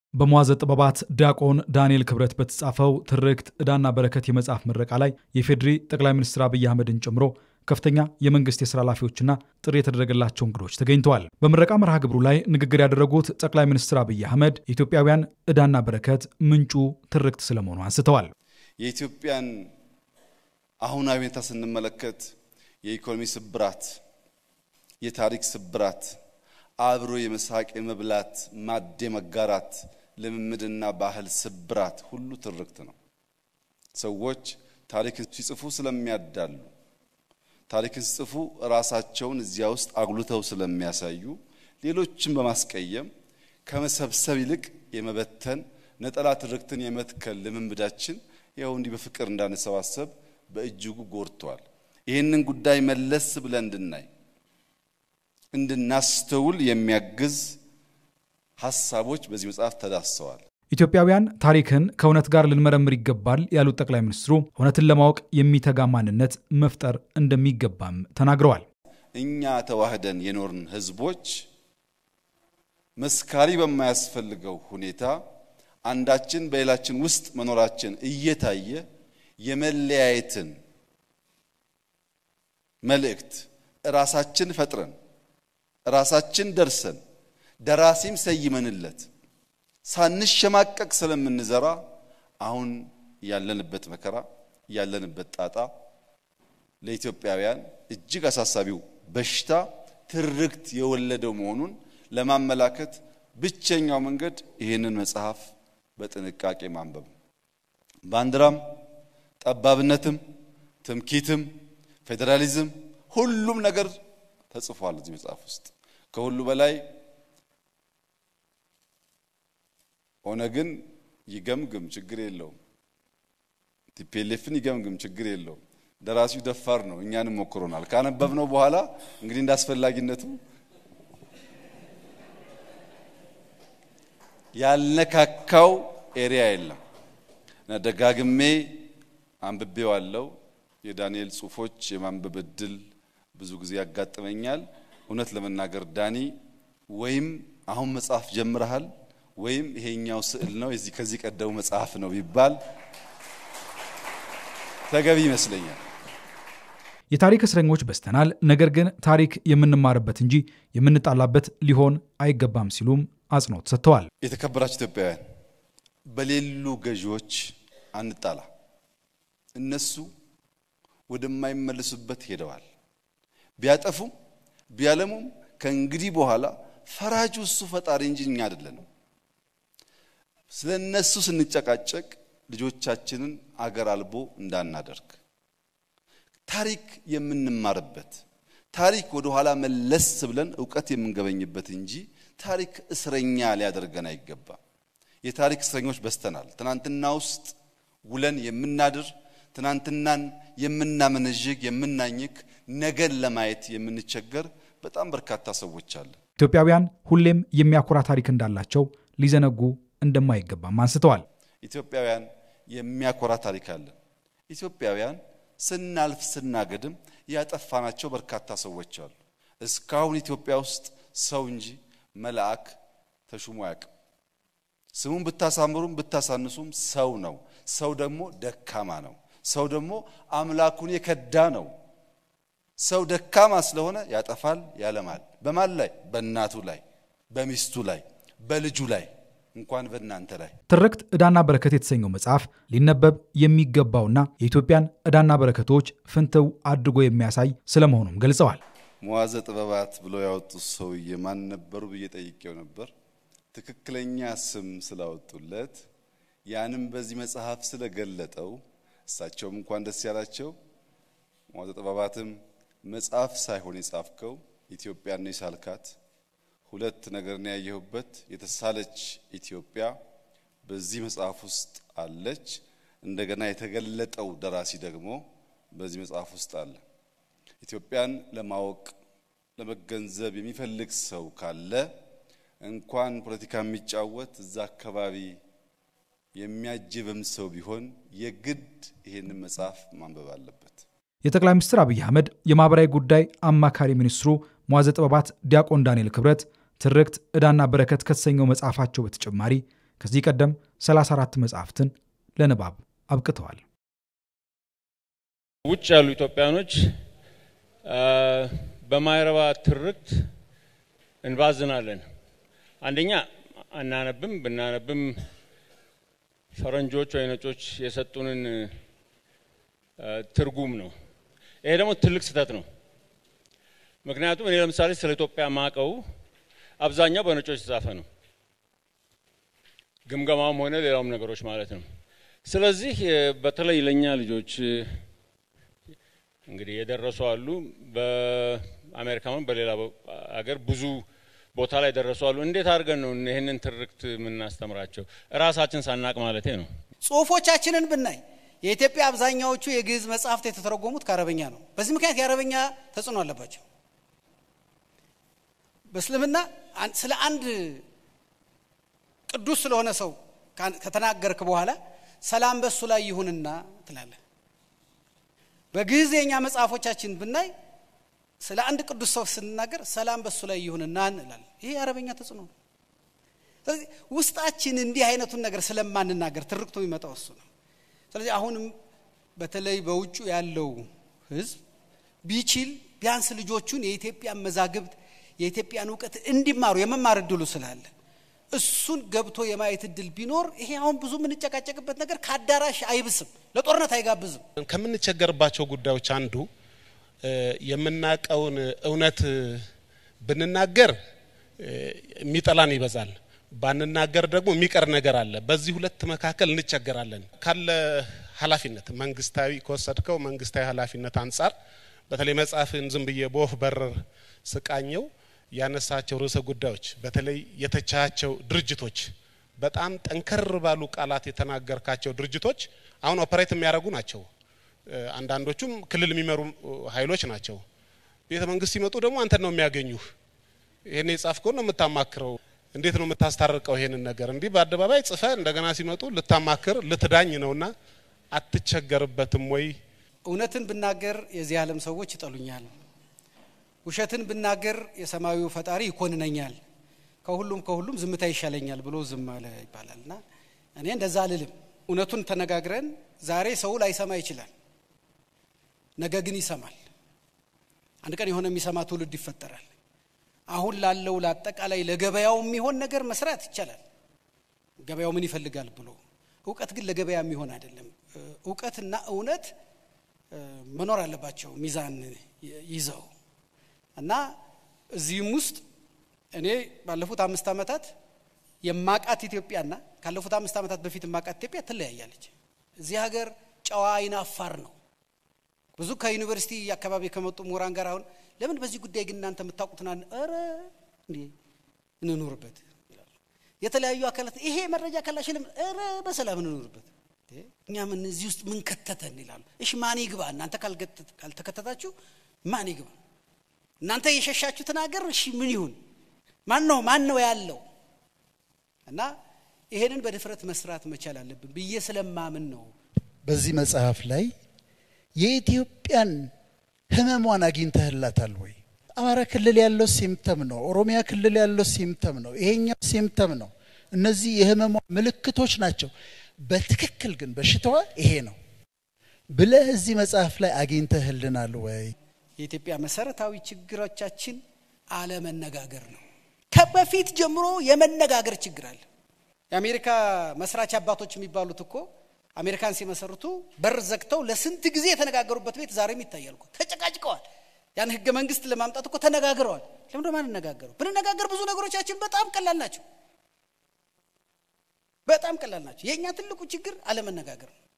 በመዋዘ ጥበባት ዲያቆን ዳንኤል ክብረት በተጻፈው ትርክት ዕዳና በረከት የመጽሐፍ ምረቃ ላይ የፌዴሪ ጠቅላይ ሚኒስትር አብይ አህመድን ጨምሮ ከፍተኛ የመንግስት የስራ ኃላፊዎችና ጥሪ የተደረገላቸው እንግዶች ተገኝተዋል። በምረቃ መርሃ ግብሩ ላይ ንግግር ያደረጉት ጠቅላይ ሚኒስትር አብይ አህመድ የኢትዮጵያውያን ዕዳና በረከት ምንጩ ትርክት ስለመሆኑ አንስተዋል። የኢትዮጵያን አሁናዊ ሁኔታ ስንመለከት የኢኮኖሚ ስብራት፣ የታሪክ ስብራት፣ አብሮ የመሳቅ የመብላት ማድ መጋራት ልምምድና ባህል ስብራት ሁሉ ትርክት ነው። ሰዎች ታሪክን ሲጽፉ ስለሚያዳሉ ታሪክን ሲጽፉ ራሳቸውን እዚያ ውስጥ አጉልተው ስለሚያሳዩ ሌሎችን በማስቀየም ከመሰብሰብ ይልቅ የመበተን ነጠላ ትርክትን የመትከል ልምምዳችን ያው እንዲህ በፍቅር እንዳንሰባሰብ በእጅጉ ጎድቷል። ይህንን ጉዳይ መለስ ብለን እንድናይ እንድናስተውል የሚያግዝ ሀሳቦች በዚህ መጽሐፍ ተዳስሰዋል። ኢትዮጵያውያን ታሪክን ከእውነት ጋር ልንመረምር ይገባል ያሉት ጠቅላይ ሚኒስትሩ እውነትን ለማወቅ የሚተጋ ማንነት መፍጠር እንደሚገባም ተናግረዋል። እኛ ተዋህደን የኖርን ሕዝቦች መስካሪ በማያስፈልገው ሁኔታ አንዳችን በሌላችን ውስጥ መኖራችን እየታየ የመለያየትን መልእክት ራሳችን ፈጥረን ራሳችን ደርሰን ደራሲም ሰይመንለት ሳንሸማቀቅ ስለምንዘራ አሁን ያለንበት መከራ ያለንበት ጣጣ ለኢትዮጵያውያን እጅግ አሳሳቢው በሽታ ትርክት የወለደው መሆኑን ለማመላከት ብቸኛው መንገድ ይህንን መጽሐፍ በጥንቃቄ ማንበብ ነው። ባንዲራም፣ ጠባብነትም፣ ትምኪትም፣ ፌዴራሊዝም ሁሉም ነገር ተጽፏል እዚህ መጽሐፍ ውስጥ ከሁሉ በላይ ኦነግን ይገምግም ችግር የለውም። ቲፒኤልኤፍን ይገምግም ችግር የለውም። ደራሲው ደፋር ነው፣ እኛንም ሞክሮናል። ካነበብነው በኋላ እንግዲህ እንዳስፈላጊነቱ ያልነካካው ኤሪያ የለም እና ደጋግሜ አንብቤዋለሁ። የዳንኤል ጽሑፎች የማንበብ እድል ብዙ ጊዜ ያጋጥመኛል። እውነት ለመናገር ዳኒ ወይም አሁን መጽሐፍ ጀምረሃል ወይም ይሄኛው ስዕል ነው የዚህ ከዚህ ቀደሙ መጽሐፍ ነው ቢባል ተገቢ ይመስለኛል። የታሪክ እስረኞች በዝተናል፣ ነገር ግን ታሪክ የምንማርበት እንጂ የምንጣላበት ሊሆን አይገባም ሲሉም አጽንኦት ሰጥተዋል። የተከበራችሁ ኢትዮጵያውያን፣ በሌሉ ገዢዎች አንጣላ። እነሱ ወደማይመለሱበት ሄደዋል። ቢያጠፉም ቢያለሙም ከእንግዲህ በኋላ ፈራጁ እሱ ፈጣሪ እንጂ እኛ አይደለንም። ስለ እነሱ ስንጨቃጨቅ ልጆቻችንን አገር አልቦ እንዳናደርግ ታሪክ የምንማርበት ታሪክ ወደ ኋላ መለስ ብለን እውቀት የምንገበኝበት እንጂ ታሪክ እስረኛ ሊያደርገን አይገባም። የታሪክ እስረኞች በዝተናል። ትናንትና ውስጥ ውለን የምናድር ትናንትናን የምናመነዥግ የምናኝክ ነገን ለማየት የምንቸገር በጣም በርካታ ሰዎች አለን። ኢትዮጵያውያን ሁሌም የሚያኮራ ታሪክ እንዳላቸው ሊዘነጉ እንደማይገባም አንስተዋል። ኢትዮጵያውያን የሚያኮራ ታሪክ አለን። ኢትዮጵያውያን ስናልፍ ስናገድም ያጠፋናቸው በርካታ ሰዎች አሉ። እስካሁን ኢትዮጵያ ውስጥ ሰው እንጂ መልአክ ተሹሞ አያውቅም። ስሙን ብታሳምሩም ብታሳንሱም ሰው ነው። ሰው ደግሞ ደካማ ነው። ሰው ደግሞ አምላኩን የከዳ ነው። ሰው ደካማ ስለሆነ ያጠፋል፣ ያለማል። በማን ላይ? በእናቱ ላይ፣ በሚስቱ ላይ፣ በልጁ ላይ እንኳን በእናንተ ላይ። ትርክት ዕዳና በረከት የተሰኘው መጽሐፍ ሊነበብ የሚገባውና የኢትዮጵያን ዕዳና በረከቶች ፍንትው አድርጎ የሚያሳይ ስለመሆኑም ገልጸዋል። መዋዘ ጥበባት ብሎ ያወጡት ሰውዬ ማን ነበሩ ብዬ ጠይቄው ነበር። ትክክለኛ ስም ስላወጡለት ያንም በዚህ መጽሐፍ ስለገለጠው እሳቸውም እንኳን ደስ ያላቸው። መዋዘ ጥበባትም መጽሐፍ ሳይሆን የጻፍከው ኢትዮጵያን ነው የሳልካት ሁለት ነገር ነው ያየሁበት። የተሳለች ኢትዮጵያ በዚህ መጽሐፍ ውስጥ አለች። እንደገና የተገለጠው ደራሲ ደግሞ በዚህ መጽሐፍ ውስጥ አለ። ኢትዮጵያን ለማወቅ ለመገንዘብ የሚፈልግ ሰው ካለ እንኳን ፖለቲካ የሚጫወት እዛ አካባቢ የሚያጅብም ሰው ቢሆን የግድ ይሄንን መጽሐፍ ማንበብ አለበት። የጠቅላይ ሚኒስትር አብይ አህመድ የማህበራዊ ጉዳይ አማካሪ ሚኒስትሩ መዋዘ ጥበባት ዲያቆን ዳንኤል ክብረት ትርክት ዕዳና በረከት ከተሰኘው መጽሐፋቸው በተጨማሪ ከዚህ ቀደም 34 መጽሐፍትን ለንባብ አብቅተዋል። ውጭ ያሉ ኢትዮጵያኖች በማይረባ ትርክት እንባዝናለን። አንደኛ አናነብም፣ ብናነብም ፈረንጆች ወይ ነጮች የሰጡንን ትርጉም ነው። ይሄ ደግሞ ትልቅ ስህተት ነው። ምክንያቱም እኔ ለምሳሌ ስለ ኢትዮጵያ ማቀው አብዛኛው በነጮች የተጻፈ ነው፣ ግምገማም ሆነ ሌላውም ነገሮች ማለት ነው። ስለዚህ በተለይ ለእኛ ልጆች እንግዲህ የደረሱ አሉ፣ በአሜሪካም በሌላ ሀገር ብዙ ቦታ ላይ ደረሱ አሉ። እንዴት አድርገን ነው ይህንን ትርክት የምናስተምራቸው? እራሳችን ሳናቅ ማለቴ ነው። ጽሁፎቻችንን ብናይ የኢትዮጵያ አብዛኛዎቹ የግዕዝ መጽሐፍት የተተረጎሙት ከአረበኛ ነው። በዚህ ምክንያት የአረበኛ ተጽዕኖ አለባቸው። በእስልምና ስለ አንድ ቅዱስ ስለሆነ ሰው ከተናገርክ በኋላ ሰላም በሱ ላይ ይሁንና ትላለህ። በግዕዝ የኛ መጽሐፎቻችን ብናይ ስለ አንድ ቅዱስ ሰው ስንናገር ሰላም በሱ ላይ ይሁንና እንላለን። ይሄ የአረበኛ ተጽዕኖ ነው። ስለዚህ ውስጣችን እንዲህ አይነቱን ነገር ስለማንናገር ትርክቱ የሚመጣው እሱ ነው። ስለዚህ አሁንም በተለይ በውጩ ያለው ሕዝብ ቢችል ቢያንስ ልጆቹን የኢትዮጵያን መዛግብት የኢትዮጵያን እውቀት እንዲማሩ የመማር እድሉ ስላለ እሱን ገብቶ የማየት እድል ቢኖር ይሄ አሁን ብዙ የምንጨቃጨቅበት ነገር ከአዳራሽ አይብስም፣ ለጦርነት አይጋብዝም። ከምንቸገርባቸው ጉዳዮች አንዱ የምናቀውን እውነት ብንናገር የሚጠላን ይበዛል፣ ባንናገር ደግሞ የሚቀር ነገር አለ። በዚህ ሁለት መካከል እንቸገራለን። ካለ ኃላፊነት መንግስታዊ ከወሰድከው መንግስታዊ ኃላፊነት አንጻር በተለይ መጽሐፍን ዝም ብዬ በወፍ በረር ስቃኘው ያነሳቸው ርዕሰ ጉዳዮች በተለይ የተቻቸው ድርጅቶች በጣም ጠንከር ባሉ ቃላት የተናገርካቸው ድርጅቶች አሁን ኦፐሬት የሚያደርጉ ናቸው። አንዳንዶቹም ክልል የሚመሩ ኃይሎች ናቸው። ቤተ መንግስት ሲመጡ ደግሞ አንተን ነው የሚያገኙህ። ይሄን የጻፍከውን ነው የምታማክረው። እንዴት ነው የምታስታርቀው ይሄንን ነገር? እንዲህ በአደባባይ ጽፈ እንደገና ሲመጡ ልታማክር ልትዳኝ ነውና አትቸገርበትም ወይ? እውነትን ብናገር የዚህ ዓለም ሰዎች ይጠሉኛል፣ ውሸትን ብናገር የሰማዩ ፈጣሪ ይኮንነኛል፣ ከሁሉም ከሁሉም ዝምታ ይሻለኛል ብሎ ዝም አለ ይባላል እና እኔ እንደዛ አልልም። እውነቱን ተነጋግረን ዛሬ ሰው ላይሰማ ይችላል፣ ነገ ግን ይሰማል። አንድ ቀን የሆነ የሚሰማ ትውልድ ይፈጠራል። አሁን ላለው ለአጠቃላይ ለገበያው የሚሆን ነገር መስራት ይቻላል። ገበያው ምን ይፈልጋል ብሎ እውቀት ግን ለገበያ የሚሆን አይደለም። እውቀትና እውነት መኖር አለባቸው ሚዛን ይዘው እና እዚህም ውስጥ እኔ ባለፉት አምስት ዓመታት የማቃት ኢትዮጵያና ካለፉት አምስት ዓመታት በፊት የማቃት ኢትዮጵያ ትለያያለች። እዚህ ሀገር ጨዋ አይን አፋር ነው። ብዙ ከዩኒቨርሲቲ አካባቢ ከመጡ ምሁራን ጋር አሁን ለምን በዚህ ጉዳይ ግን እናንተ የምታውቁትና ኧረ እንዴ እንኑርበት ይላሉ። የተለያዩ አካላት ይሄ መረጃ ካላሽልም ኧረ በሰላም እንኑርበት እኛ ምን እዚህ ውስጥ ምን ከተተን ይላሉ። እሺ ማን ይግባ? እናንተ ካልተከተታችሁ ማን ይግባ? እናንተ የሸሻችሁትን ሀገር እሺ ምን ይሁን? ማን ነው ማን ነው ያለው? እና ይሄንን በድፍረት መስራት መቻል አለብን ብዬ ስለማምን ነው። በዚህ መጽሐፍ ላይ የኢትዮጵያን ህመሟን አግኝተህላታል ወይ? አማራ ክልል ያለው ሲምተም ነው። ኦሮሚያ ክልል ያለው ሲምተም ነው። ይሄኛው ሲምተም ነው። እነዚህ የህመሟ ምልክቶች ናቸው። በትክክል ግን በሽታዋ ይሄ ነው ብለህ እዚህ መጽሐፍ ላይ አግኝተህልናል ወይ? የኢትዮጵያ መሰረታዊ ችግሮቻችን አለመነጋገር ነው። ከበፊት ጀምሮ የመነጋገር ችግር አለ። የአሜሪካ መስራች አባቶች የሚባሉት እኮ አሜሪካን ሲመሰርቱ በር ዘግተው ለስንት ጊዜ የተነጋገሩበት ቤት ዛሬም ይታያል እኮ ተጨቃጭቀዋል። ያን ህገ መንግስት ለማምጣት እኮ ተነጋግረዋል። ለምንድን ነው የማንነጋገረው? ብንነጋገር ብዙ ነገሮቻችን በጣም ቀላል ናቸው። በጣም ቀላል ናቸው። የእኛ ትልቁ ችግር አለመነጋገር ነው።